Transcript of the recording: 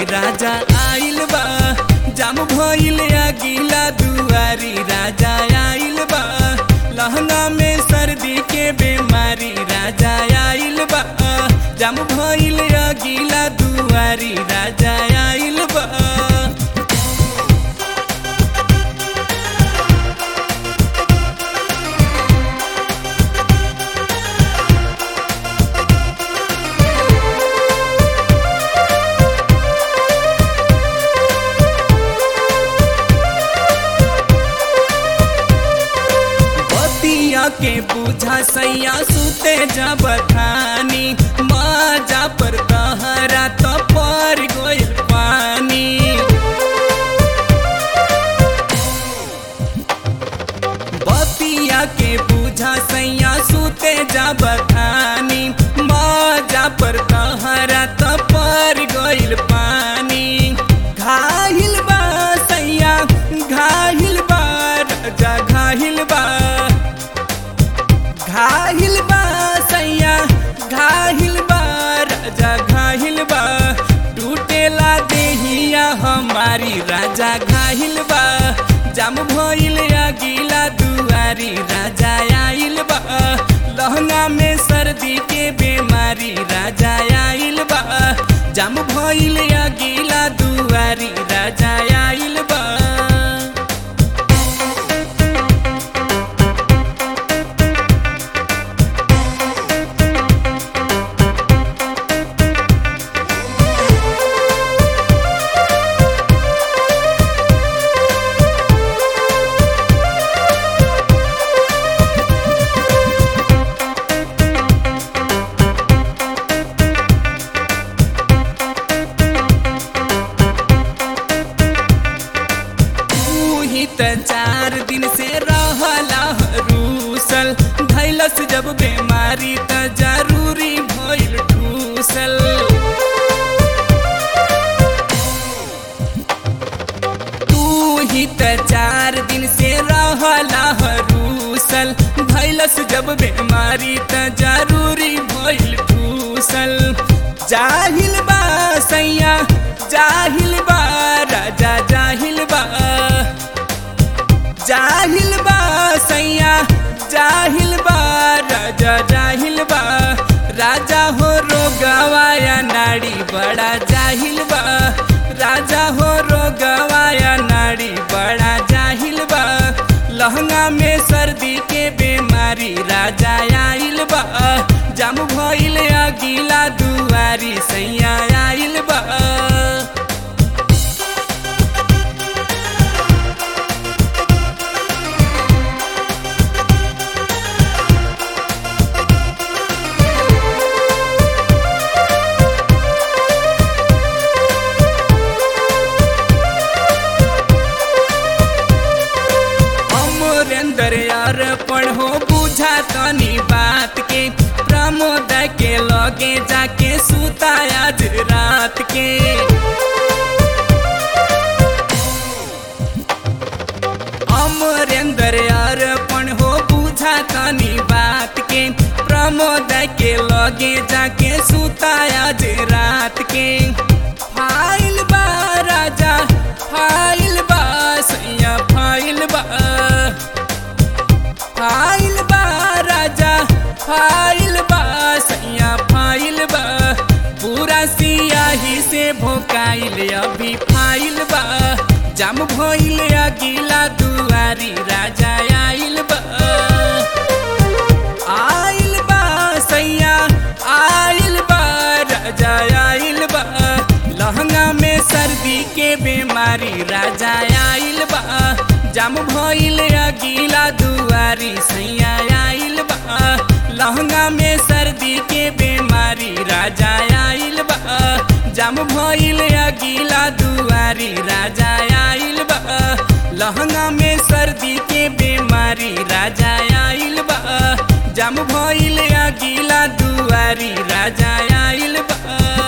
राजा आइल बा जाम भइल अगिला दुआरी राजा आइल बा लहंगा में सर्दी के बीमारी राजा आइल बा जाम भइल अगिला दुआरी राजा आइल बा बतिया के बुझा सैया सुते जब खानी मजा पर कहरा तो पर गोइल पानी बतिया के बुझा सैया सुते जब खानी मजा पर कहरा तो पर गोइल पानी घाहिल बा सैया घाहिल बा राजा घाहिल बा घाहिल बा सैया घाहिल बा राजा घाहिल बा टूटेला देहिया हमारी राजा घाहिल बा जाम भइल अगिला दुआरी राजा आइल बा लहंगा में सर्दी के बीमारी राजा आइल बा जाम भइल अगिला दुआरी राजा आइल बा तू ही त चार दिन से रहला रूसल धैलस जब बीमारी त जरूरी भइल ठूसल तू ही त चार दिन से रहला रूसल धैलस जब बीमारी त जरूरी भइल ठूसल जाहिल बा सैया जाहिल बा राजा जाहिल बा जाहिल बा सैया जाहिल बा राजा जाहिल बा राजा हो रोगवाया नाड़ी बड़ा जाहिल बा राजा हो रोगवाया नाड़ी बड़ा जाहिल बा लहंगा में सर्दी के बीमारी राजा आइल बा जाम भइल अगिला दुआरी सैया आइल बा अमरेंद्र यार पढ़ो बुझा तनी बात के प्रमोद के लगे जाके सुता आज रात के अमरेंद्र यार पढ़ो बुझा तनी बात के प्रमोद के लगे जाके सुता आज रात के फाइल बा राजा फाइल बा सैया फाइल बा फाइल बा राजा फाइल बा सैया फाइल बा पूरा सियाही से भोकाइल अभी फाइल बा जाम भइल अगिला दुआरी राजा आइल बा आइल बा सैया आइल बा राजा आइल बा लहंगा में सर्दी के बीमारी राजा आइल बा जाम भइल अगिला दुआरी सैया आइल बा लहंगा में सर्दी के बीमारी राजा आइल बा जाम भइल अगिला दुआरी राजा आइल बा लहंगा में सर्दी के बीमारी राजा आइल बा जाम भइल अगिला दुआरी राजा आइल बा